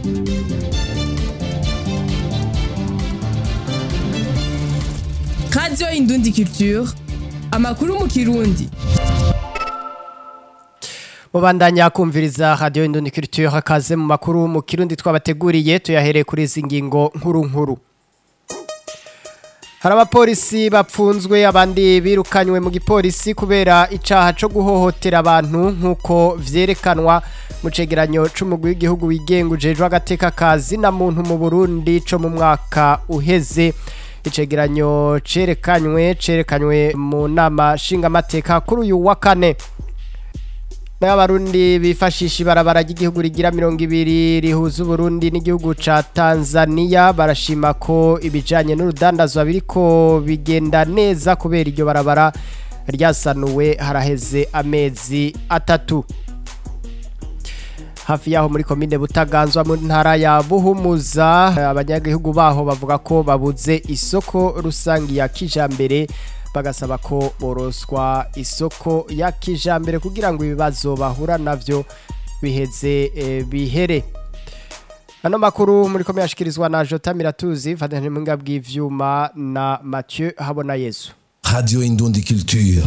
radiyo indundi culture amakuru mu kirundi mubandanya kumviriza radiyo indundi culture akaze mu makuru mu kirundi twabateguriye tuyahereye kuri izi ngingo nkuru nkuru hari abapolisi bapfunzwe abandi birukanywe mu gipolisi kubera icaha co guhohotera abantu nk'uko vyerekanwa mu cegeranyo c'umugwi w'igihugu wigenga ujejwe agateka kazi na muntu mu burundi co mu mwaka uheze icegeranyo cerekanywe cerekanywe mu nama nshingamateka kuri uyu wa kane n'abarundi bifashisha ibarabara ry'igihugu rigira mirongo ibiri rihuza uburundi n'igihugu ca tanzania barashima ko ibijanye n'urudandazwa biriko bigenda neza kubera iryo barabara ryasanuwe haraheze amezi atatu hafi yaho muri komine butaganzwa mu ntara ya buhumuza abanyagihugu baho bavuga ko babuze isoko rusangi ya kijambere bagasaba ko boroswa isoko ya kijambere kugira ngo ibibazo bahura navyo biheze e, bihere ano makuru muri komine yashikirizwa na Jota Miratuzi Fadhani Munga bw'ivyuma na Mathieu Habona Yesu Radio Indundi Culture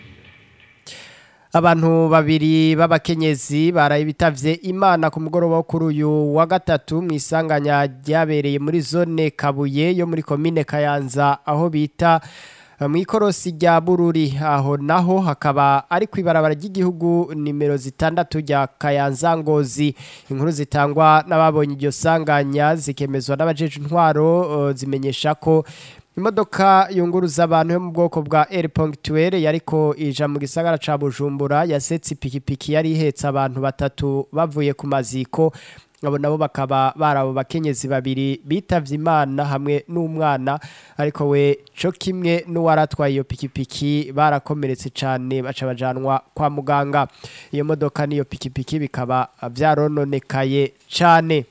abantu babiri b'abakenyezi baraye bitavye imana ku mugoroba wo kuri uyu wa gatatu mu isanganya ryabereye muri zone kabuye yo muri komine kayanza aho bita mu ikorosi rya bururi aho naho hakaba ari ku ibarabara ry'igihugu nimero zitandatu rya kayanza ngozi inkuru zitangwa n'ababonye iryo sanganya zikemezwa n'abajeje intwaro uh, zimenyesha ko imodoka yunguruza abantu yo mu bwoko bwa Air Punctuel yariko ija mu gisagara ca Bujumbura yasetse ipikipiki yari ihetse abantu batatu bavuye ku maziko abo nabo bakaba barabo bakenyezi babiri bitavye imana hamwe n'umwana ariko we co kimwe n'uwaratwaye iyo pikipiki barakomeretse cane baca bajanwa kwa muganga iyo modoka n'iyo pikipiki bikaba vyarononekaye cane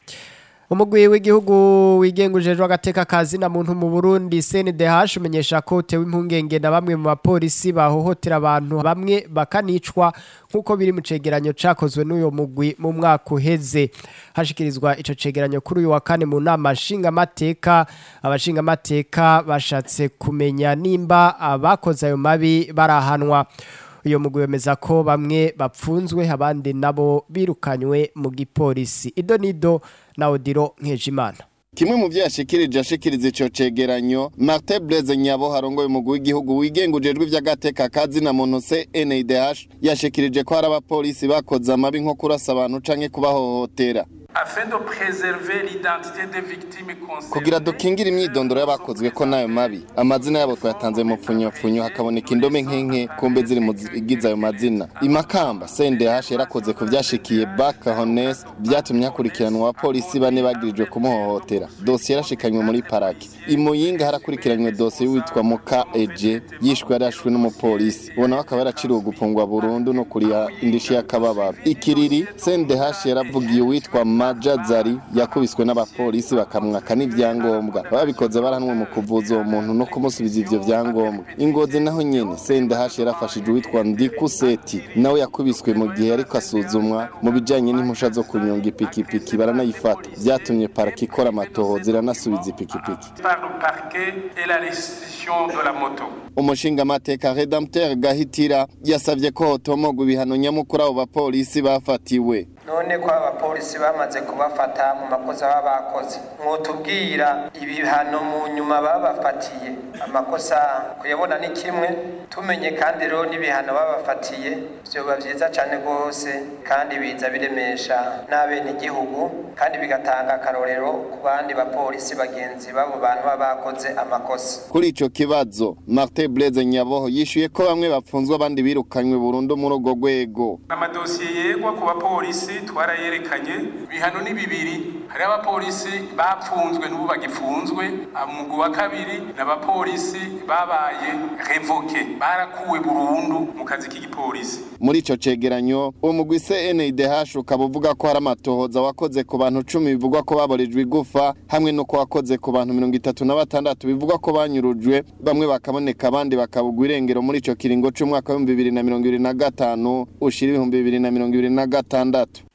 umugwi w'igihugu wigenga ujejwe agateka kazi na muntu mu Burundi CNDH umenyesha ko utewe impungenge na bamwe mu bapolisi bahohotera abantu bamwe bakanicwa nk'uko biri mu cegeranyo cakozwe n'uyo mugwi mu mwaka uheze hashikirizwa ico cegeranyo kuri uyu wa kane mu nama nshingamateka abashingamateka bashatse kumenya nimba abakoze ayo mabi barahanwa uyo mugwi wemeza ko bamwe bapfunzwe abandi nabo birukanywe mu gipolisi ido nido na odiro nkejimana kimwe mu byo yashikirije ashikiriza ico cegeranyo Martin Blaise Nyabo harongoye umugwi w'igihugu wigenga ujejwe ivy'agateka kazi na muntu CNDH yashikirije ko hari abapolisi bakoze amabi nko kurasa abantu canke kubahohotera afin de préserver l'identité des victimes concernées kugira dukingire imyidondoro y'abakozwe ko nayo mabi amazina yabo twayatanze mu pfunyapfunyo hakaboneka indome nk'enke kumbe ziri mu zigize ayo mazina imakamba CNDH yarakoze ku vyashikiye Baka Hones byatumye hakurikiranwa abapolisi bane bagirijwe kumuhohotera dosiye yarashikanywe muri paraki imuyinga harakurikiranywe dosiye witwa Muka Eje yishwe yarashwe n'umupolisi ubona akaba yaraciriwe gupfungwa burundu no kuriya indishi y'akababaro ikiriri CNDH yaravugiye witwa Majazari yakubiswe n'abapolisi bakamwaka n'ivyangombwa babikoze baranwe mu kuvuza uwo muntu no kumusubiza ivyo vyangombwa ingozi naho nyene CNDH yarafashije uwitwa Ndikuseti nawe yakubiswe mu gihe ariko asuzumwa mu bijanye n'impusha zo kunyonga ipikipiki baranayifata vyatumye paraki ikora amatohoza iranasubiza ipikipiki par le parquet et la restitution de la moto. umushingamateka Redempteur Gahitira yasavye ko hotomogwa ibihano nyamukuru abo bapolisi bafatiwe none ko abapolisi bamaze kubafata mu makosa baba bakoze mwotubwira ibihano mu nyuma babafatiye amakosa kuyabona ni kimwe tumenye kandi rero n'ibihano babafatiye vyoba vyiza cane rwose kandi biza biremesha n'abenegihugu kandi bigatanga akarorero ku bandi bapolisi bagenzi babo bantu baba bakoze amakosa kuri ico kibazo Martin Blaise Nyaboho yishuye ko bamwe bapfunzwe abandi birukanywe burundu muri urwo rwego amadosiye yegwa ku bapolisi twarayerekanye ibihano ni bibiri hari abapolisi bapfunzwe n'ubu bagifunzwe umugwi wa kabiri n'abapolisi babaye revoke barakuwe burundu mu kazi k'igipolisi muri ico cegeranyo uwo mugwi CNDH ukaba uvuga ko hari amatohoza wakoze ku bantu cumi bivugwa ko baborejwe igufa hamwe no ko wakoze ku bantu mirongo itatu na batandatu bivugwa ko banyurujwe bamwe bakaboneka abandi bakabugwa irengero muri ico kiringo c'umwaka w'ibihumbi bibiri na mirongo ibiri na gatanu ushira ibihumbi bibiri na mirongo ibiri na gatandatu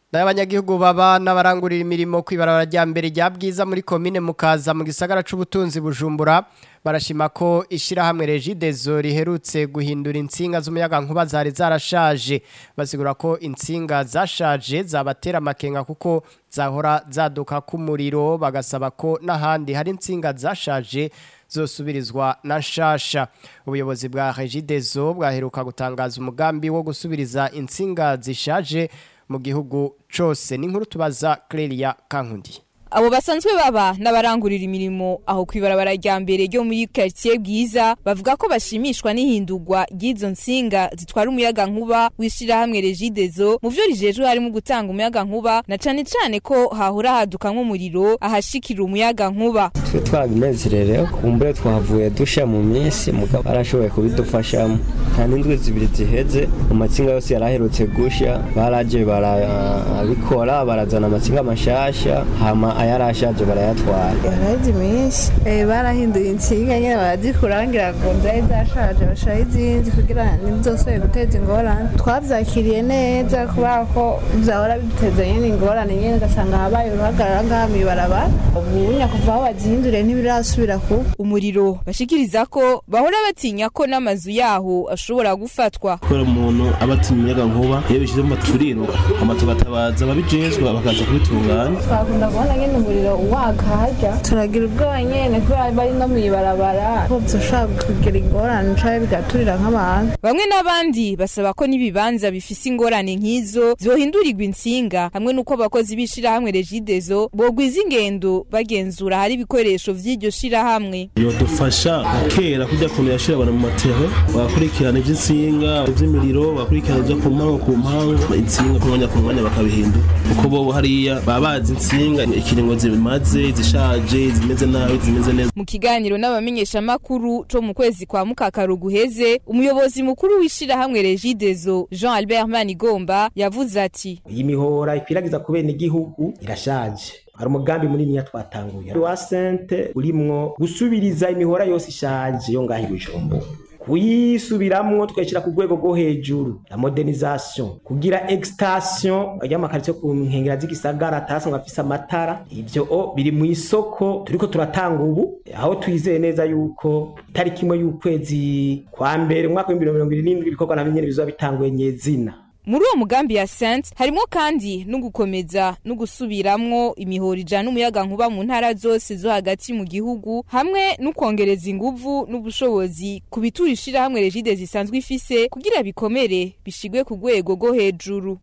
N'abanyagihugu baba n'abarangurira imirimo kwibarabara rya mbere rya bwiza muri komine mukaza mu gisagara c'ubutunzi bujumbura barashima ko ishirahamwe Regidezo riherutse guhindura intsinga z'umuyaga nkuba zari zarashaje basigura ko intsinga zashaje zabatera amakenga kuko zahora zaduka k'umuriro bagasaba ko n'ahandi hari intsinga zashaje zosubirizwa na nshasha ubuyobozi bwa Regidezo bwaheruka gutangaza umugambi wo gusubiriza intsinga zishaje mu gihugu cose ni nkuru tubaza Clelia Kankundi Abo basanzwe baba n'abarangurira imirimo aho kwibarabara rya mbere ryo muri quartier bwiza bavuga ko bashimishwa n'ihindurwa ry'izo nsinga zitwara umuyaga nkuba wishira hamwe Regidezo mu vyo rijejwe harimo gutanga umuyaga nkuba na cane cane ko hahora haduka nk'umuriro ahashikira umuyaga nkuba twe twabinezererewe kumbure twavuye dusha mu minsi mugabo barashoboye kubidufashamo nta n'indwi zibiri ziheze mu matsinga yose yaraherutse gusha baraje barabikora barazana amatsinga mashasha hama ayarashaje barayatwara yaraheze iminsi eh, barahinduye insinga nyene barazikurangira ngo zari zashaje bashiraho izindi kugira ntibizosubire guteza ingorane twavyakiriye neza kubera ko vyahora biduteza nyene ingorane nyene ugasanga habaye uruhagarara ngaha mw'ibarabara ubunya kuva aho bazihinduriye ntibirasubira kuba umuriro bashikiriza ko bahora batinya ko n'amazu yaho ashobora gufatwa kubera umuntu aba atinya umuyaga nkuba iyo bishyize mu maturiruka amazu batabaza ababijejwe bakaza kubitunganya twakunda kubona nyene umuriro waka harya turagira ubwoba nyene kubera bari no mw'ibarabara ko vyoshobora kugira ingorane canke bigaturira nk'abantu bamwe n'abandi basaba ko n'ibibanza bifise ingorane nk'izo vyohindurirwa intsinga hamwe n'uko abakozi b'ishirahamwe Regidezo bogwiza ingendo bagenzura hari ibikoresho vy'iryo shirahamwe yodufasha kera kujya kuntu yashira abantu mu matero bagakurikirana ivy'insinga ivy'imiriro bagakurikirana ivyo ku mpangu ku mpangu intsinga ku mwanya ku mwanya bakabihindura kuko bobo hariya baba bazi intsinga ikiringo zimaze zishaje zimeze nabi zimeze neza mu kiganiro n'abamenyeshamakuru co mu kwezi kwa mukakaru guheze umuyobozi mukuru w'ishirahamwe Regidezo Jean Albert Manigomba yavuze ati iyi mihora ikwiragiza ku bene igihugu irashaje hari umugambi munini twatanguye wa sente urimwo gusubiriza imihora yose ishaje yo ngaho i Bujumbura kuyisubiramwo tukayishyira ku rwego rwo hejuru ya modernization kugira extension y'amakaritsiye ku nkengera z'igisagara atasanzwe afise amatara ivyo o biri mu isoko turiko turatanga ubu aho twizeye neza yuko itariki imwe y'ukwezi kwa mbere umwaka w'ibihumbi mirongo irindwi n'indwi ibikorwa navyo nyene bizoba bitanguye nyezina muri uwo mugambi ya sente harimo kandi no gukomeza no gusubiramwo imihoro ijana umuyaga nkuba mu ntara zose zo hagati mu gihugu hamwe no kongereza inguvu n'ubushobozi ku bitura ishirahamwe regide zisanzwe ifise kugira bikomere bishigwe ku rwego rwo hejuru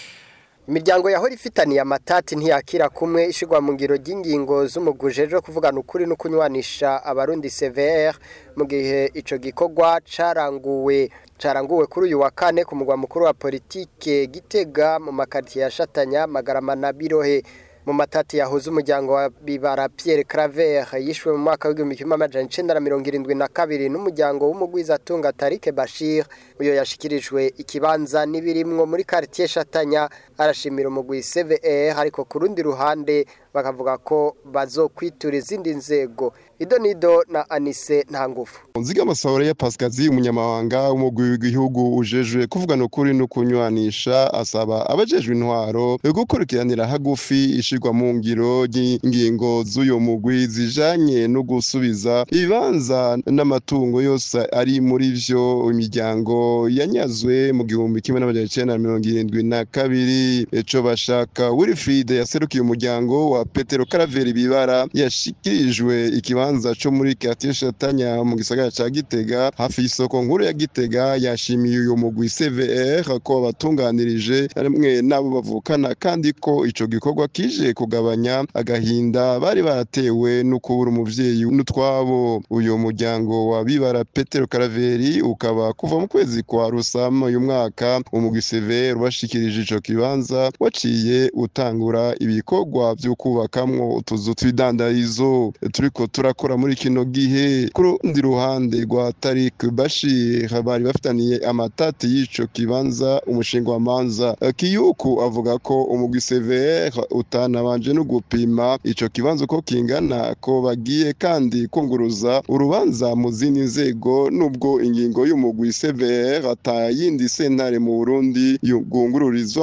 imiryango yahora ifitaniye amatati ntiyakira kumwe ishigwa mu ngiro ry'ingingo z'umuguje ryo kuvugana ukuri no kunywanisha abarundi CVR mu gihe ico gikorwa caranguwe caranguwe kuri uyu wa kane ku mugwa mukuru wa politike Gitega mu makartier ya Shatanya Magarama na Birohe mu matati yahuza umuryango wa Bibara Pierre Claver yishwe mu mwaka w'igihumbi kimwe amajana icenda na mirongo irindwi na kabiri n'umuryango w'umugwizatunga Tarike Bashir uyo yashikirijwe ikibanza n'ibirimwo muri quartier Shatanya arashimira umugwi CVR ariko ku rundi ruhande bakavuga ko bazokwitura izindi nzego ido nido na Anise nta ngufu Nziga Masaure ya Pascazi umunyamabanga w'umugwi w'igihugu ujejwe kuvugana ukuri no kunywanisha asaba abajejwe intwaro gukurikiranira hagufi ishigwa mu ngiro ry'ingingo z'uyo mugwi zijanye no gusubiza ibibanza n'amatungo yose ari muri vyo imiryango yanyazwe mu gihumbi kimwe n'amajana icenda na mirongo irindwi na kabiri eco bashaka Wilfried yaserukiye umuryango wa Petero Karaveri Bibara yashikirijwe ikibanza co muri quartier Shatanya mu gisagara ca Gitega hafi y'isoko nkuru ya Gitega yashimiye uyu mugwi CVR ko batunganirije rimwe nabo bavukana kandi ko ico gikorwa kije kugabanya agahinda bari baratewe no kubura umuvyeyi n'utwabo uyu muryango wa Bibara Petero Karaveri ukaba kuva mu kwezi kwa Rusama uyu mwaka umugwi CVR washikirije ico kibanza waciye utangura ibikorwa vyo kubakamwo utuzu tw'idandarizo turiko turakora muri kino gihe ku rundi ruhande rwa Tarik Bashir bari bafitaniye amatati y'ico kibanza umushinga wa manza Kiyuku avuga ko umugwi CVR utanabanje no gupima ico kibanza uko kingana ko bagiye kandi kunguruza urubanza mu zindi nzego nubwo ingingo y'umugwi CVR atayindi sentare mu Burundi yungururizwamwo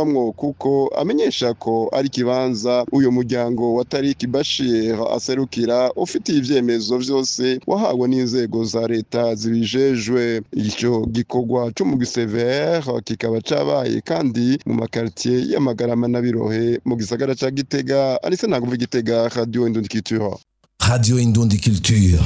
kuko amenyesha ko ari kibanza uyu muryango wa Tariq Bashir aserukira ufitiye ivyemezo vyose wahawe n'inzego za leta zibijejwe ico gikorwa c'umugwi severe kikaba cabaye kandi mu makartier y'amagarama na birohe mu gisagara ca Gitega anise ntago mvuga Gitega radio Indondikitura Radio Indundi Culture.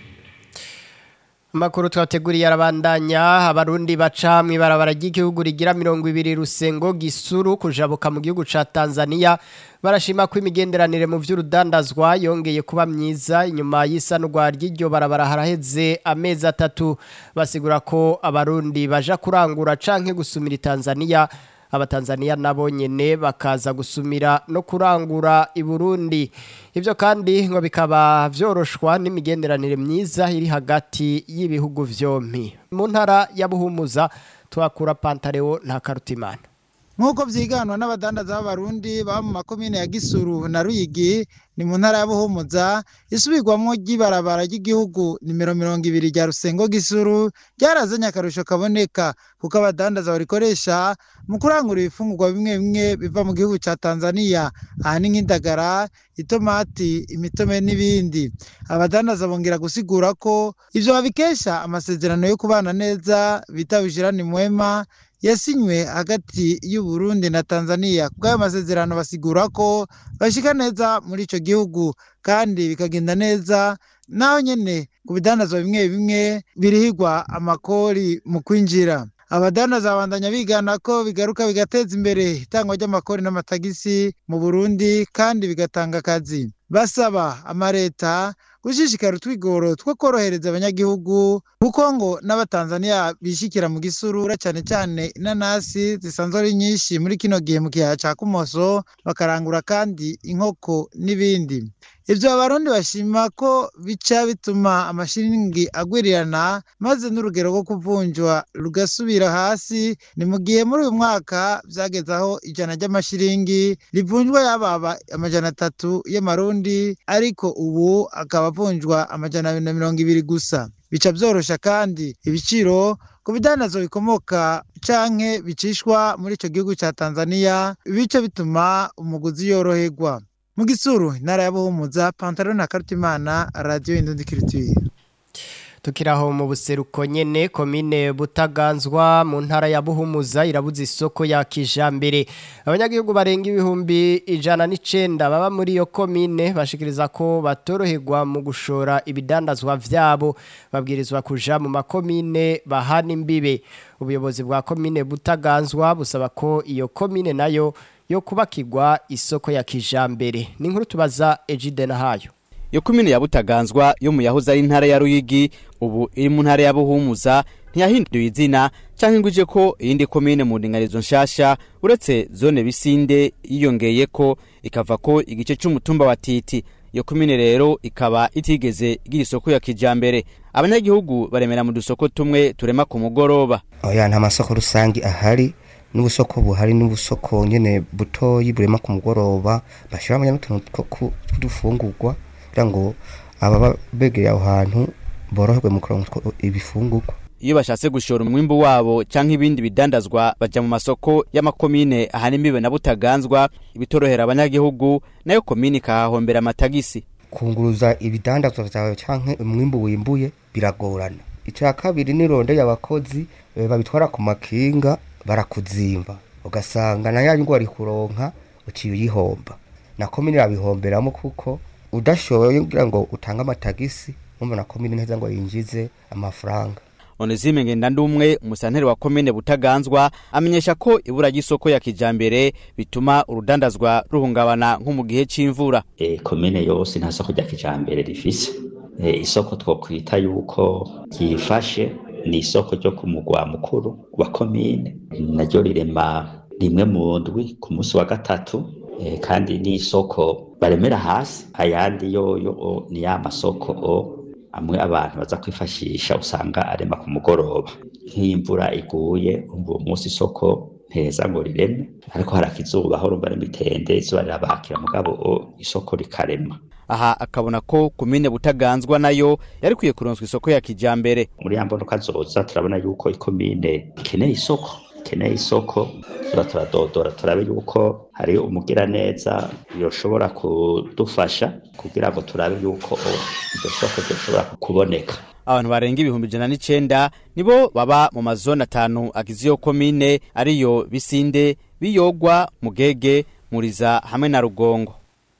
Makuru twateguriye arabandanya abarundi baca mu ibarabara ry'igihugu rigira mirongo ibiri rusengo gisuru kujabuka mu gihugu ca Tanzania barashima ko imigenderanire mu vy'urudandazwa yongeye kuba myiza inyuma y'isanurwa ry'iryo barabara haraheze amezi atatu basigura ko abarundi baja kurangura canke gusumira Tanzania abatanzania nabo nyene bakaza gusumira no kurangura i Burundi ivyo kandi ngo bikaba vyoroshwa n'imigenderanire myiza iri hagati y'ibihugu vyompi mu ntara ya Buhumuza twakura Pantaleo nta karutimana nk'uko vyiganwa n'abadandaza b'abarundi baba mu makomine ya gisuru na ruyigi ni mu ntara ya buhumuza isubirwamwo ry'ibarabara ry'igihugu nimero mirongo ibiri rya rusengo gisuru ryarazanye akarusho kaboneka kuko abadandaza barikoresha mu kurangura ibifungurwa bimwe bimwe biva mu gihugu ca tanzania aha ni nk'indagara itomati imitome n'ibindi abadandaza bongera gusigura ko ivyo babikesha amasezerano yo kubana neza bita bishirani mwema yasinywe hagati y'u Burundi na Tanzania kubw'ayo masezerano basigura ko bashika neza muri ico gihugu kandi bikagenda neza naho nyene ku bidandazwa bimwe bimwe birihirwa amakori mu kwinjira abadandaza babandanya bigana ko bigaruka bigateza imbere itangwa ry'amakori n'amatagisi mu Burundi kandi bigatanga akazi basaba amareta gushishikara utwigoro two korohereza abanyagihugu kuko ngo n'abatanzaniya bishikira mu gisurura cyane cyane inanasi zisanzwe ari nyinshi muri kino gihe mu kiyaya ca kumoso bakarangura kandi inkoko n'ibindi ivyo abarundi bashima ko bica bituma amashiringi agwirirana maze n'urugero rwo kuvunjwa rugasubira hasi ni mu gihe muri uyu mwaka vyageze aho ijana ry'amashiringi rivunjwa yababa amajana atatu y'amarundi ariko ubu akaba avunjwa amajana abiri na mirongo ibiri gusa bica vyorosha kandi ibiciro ku bidandazwa bikomoka canke bicishwa muri ico gihugu ca Tanzania bica bituma umuguzi yoroherwa mu gisuru intara ya buhumuza pantaro na karutimana radio indundi kirituye tukiraho mu buseruko nyene komine butaganzwa mu ntara ya buhumuza irabuza isoko ya kijambere abanyagihugu barenga ibihumbi ijana n'icenda baba muri iyo komine bashikiriza ko batoroherwa mu gushora ibidandazwa vyabo babwirizwa kuja mu makomine bahana imbibe ubuyobozi bwa komine butaganzwa busaba ko iyo komine nayo yo kubakirwa isoko ya kijambere ni inkuru tubaza Ejide nahayo yo komine ya butaganzwa yo mu yahoze ari intara ya ruyigi ubu iri mu ntara ya buhumuza ntiyahinduye izina canke ngo ije ko iyindi komine mu ndinganizo nshasha uretse zone bisinde yiyongeye ko ikava ko igice c'umutumba wa titi iyo komine rero ikaba itigeze igira isoko ya kijambere abanyagihugu baremera mu dusoko tumwe turema ku mugoroba oya nta masoko rusangi ahari n'ubusoko buhari n'ubusoko nyene butoyi burema ku mugoroba bashiramwo n'utuntu tw'udufungurwa kugira ngo ababa begereye aho hantu boroherwe mu kuronka ibifungurwa iyo bashatse gushora umwimbu wabo canke ibindi bidandazwa baja mu masoko y'amakomine ahana imbibe na butaganzwa ibitorohera abanyagihugu nayo komine ikahahombera amatagisi kunguruza ibidandazwa vyawe canke umwimbu wimbuye biragorana ica kabiri nirondeye abakozi babitwara ku makinga barakuzimba ugasanga na ya nyungu wari kuronka uciye uyihomba na komine irabihomberamo kuko udashoboye kugira ngo utange amatagisi umva na komine neza ngo yinjize amafaranga Onezime Ngendandumwe umusanteri wa komine Butaganzwa amenyesha ko ibura ry'isoko ya kijambere bituma urudandazwa ruhungabana nko mu gihe c'imvura. E, komine yose nta soko rya kijambere rifise. E, isoko twokwita yuko ryifashe ni isoko ryo ku mugwa mukuru wa komine naryo rirema rimwe mu ndwi ku munsi wa gatatu e, kandi ni isoko baremera hasi ayandi yoyo ni ya masoko o amwe abantu baza kwifashisha usanga arema ku mugoroba nk'imvura iguye umva uwo munsi isoko nteza ngo rireme ariko harakizuba aho rumva n'imitende izuba rirabakira mugabo o isoko rikarema aha akabona ko komine butaganzwa nayo yari kwiye kuronswa isoko ya kijambere muri ya mbonoka zoza turabona yuko ikomine ikeneye isoko ikeneye isoko tuba turadodora turabe yuko hari umugiraneza yoshobora kudufasha kugira ngo turabe yuko iryo soko ryoshobora kuboneka abantu barenga ibihumbi ijana n'icenda nibo baba mu mazone atanu agize iyo komine ariyo bisinde biyogwa mugege muriza hamwe na rugongo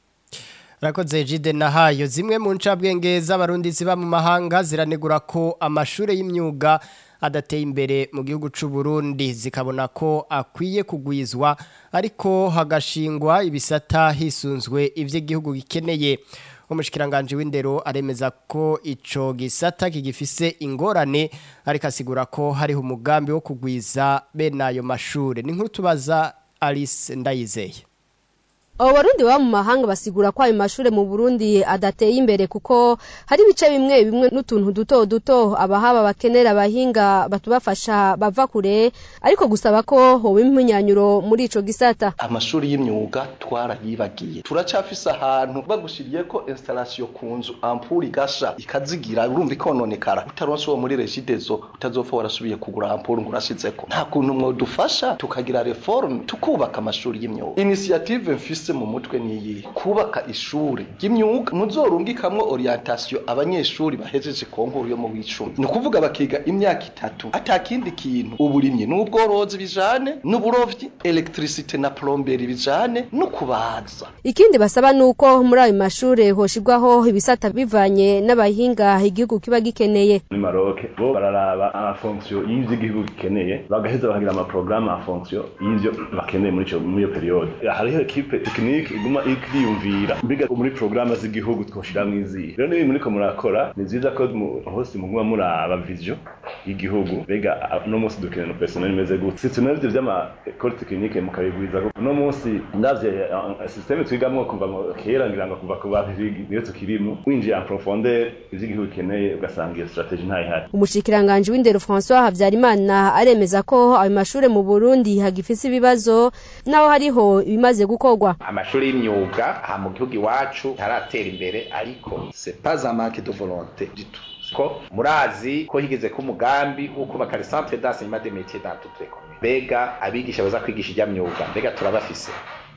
Rakoze jide na hayo zimwe mu ncabwenge z'abarundi ziba mu mahanga ziranegura ko amashure y'imyuga adateye imbere mu gihugu c'u Burundi zikabona ko akwiye kugwizwa ariko hagashingwa ibisata hisunzwe ivyo igihugu gikeneye umushikiranganje w'indero aremeza ko ico gisata kigifise ingorane ariko asigura ko hariho umugambi wo kugwiza bene ayo mashure ni nkuru tubaza Alice Ndayizeye abo barundi baba mu mahanga basigura ko ayo mashure mu burundi adateye imbere kuko hari ibice bimwe bimwe n'utuntu duto duto abahaba bakenera abahinga batubafasha bava kure ariko gusaba ko hoba impunyanyuro muri ico gisata amashuri y'imyuga twarayibagiye turacafise ahantu bagushiriye ko installation ku nzu ampure igasha ikazigira urumva ikononekara utaronse uwo muri regidezo utazopfa warasubiye kugura ampure ngo urashizeko nta kuntu mwodufasha tukagira reforme tukubaka amashuri y'imyuga initiative mfise mu mutwe niyi kubaka ishuri ry'imyuga muzorungikamwo orientation abanyeshuri bahejeje konkuru yo mu wicumi ni ukuvuga bakiga imyaka itatu atakindi kintu uburimyi n'ubworozi bijane n'uburovyi electricité na plomberi bijane no kubaza ikindi basaba nuko muri ayo mashure hoshirwaho ibisata bivanye n'abahinga igihugu kiba gikeneye muri Maroc bo bararaba amafonction y'ivyo igihugu gikeneye bagaheza bakagira amaprograme amafonction y'ivyo bakeneye muri ico muri iyo periode hariho equipe tekinike iguma ikiyumvira mbiga muri programme z'igihugu twoshiramwo izihe rero nibi muriko murakora ni vyiza ko hose muguma muraba vision y'igihugu mbega no munsi dukeneye no personnel imeze gute sitwe navyo vy'ama école technique mukabigwiza no munsi ndavye systeme twigamwo kuva kera ngira ngo kuva ku bavigi niyo tukirimo winjiye en profondeur ivy'igihugu gikeneye ugasanga iyo strategie ntayihari umushikiranganje w'indero François Havyarimana aremeza ko ayo mashure mu Burundi hagifise ibibazo naho hariho ibimaze gukorwa amashuri y'imyuga aha mu gihugu iwacu ntaratera imbere ariko c'est pas un manque de volonté du tout ko murazi ko higeze ko umugambi wo kubaka le centre d'enseignement des métiers dans toutes les communes mbega abigisha baza kwigisha ijya myuga mbega turabafise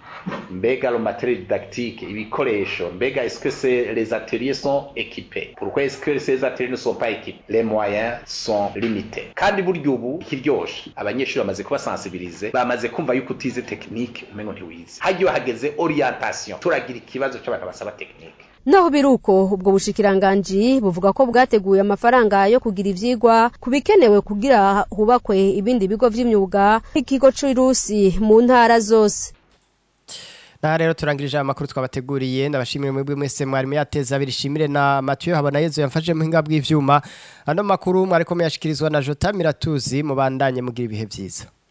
mbega le matériel didactique ibikoresho mbega est-ce que c'est les ateliers sont équipés pourquoi est-ce que ces ateliers ne sont pas équipés les moyens sont limités kandi burya ubu ikiryoshe abanyeshuri bamaze kubasensibilize bamaze kumva yuko utize technique umengo ntiwize hagiye hageze orientation turagira ikibazo cy'abantu basaba technique naho biruko ubwo bushikiranganji buvuga ko bwateguye amafaranga yo kugira ivyigwa kubikenewe kugira hubakwe ibindi bigo vy'imyuga nk'ikigo c'irusi mu ntara zose Aha rero turangirije amakuru twabateguriye ndabashimire mwebwe mwese mwari muyateza birishimire na Mathieu habona Yezu yamfashe mu hinga bw'ivyuma ano makuru mwari ko muyashikirizwa na Jota Miratuzi mubandanye mugira ibihe byiza